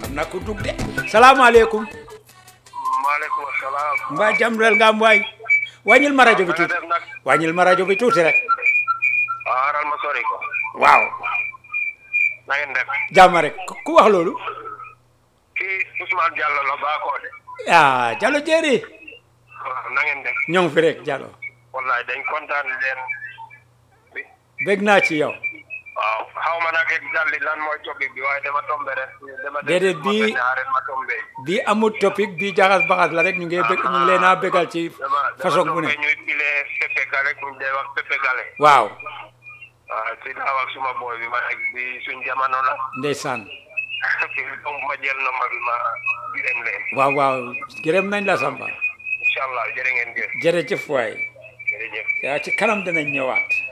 am na ku dugg de salaamaaleykum maaleykum salaam. mbaa jàmm rel nga am waay wàññil ma rajo bi nga tuuti def nag wàññil ma rajo bi tuuti rek aaral ma sori ko. waaw na ngeen def. jàmm rek ku ku wax loolu kii Ousmane Diallo la baakoo de. ah Jallo Jéeri waaw na ngeen def. ñoo ngi fi rek Jallo wallaay dañ kontaan leen. bi bég naa ci yow waaw xaw ma nag exactly lan mooy topic bi waaye dama tombé rek. dama Déedéet, bii- ma tombé. bii amul topic bii jaxas baxas la rek ñu ngi bég ñu ngi leen a bégal ci dama façon dama bu ne tombé ñuy pile Pepe Gale ñu dee wax Pepe Gale. waaw waaw si laa wax suma booy bi ma nekk bi suñ jamono la. ndeysaan donc ma jël nomba bi ma gërëm leen. waaw waaw gërëm nañ la Samba incha allah jërë ngeen jëf. jërëjëf waay jërëjëf. yaa ci kanam dinañ ñëwaat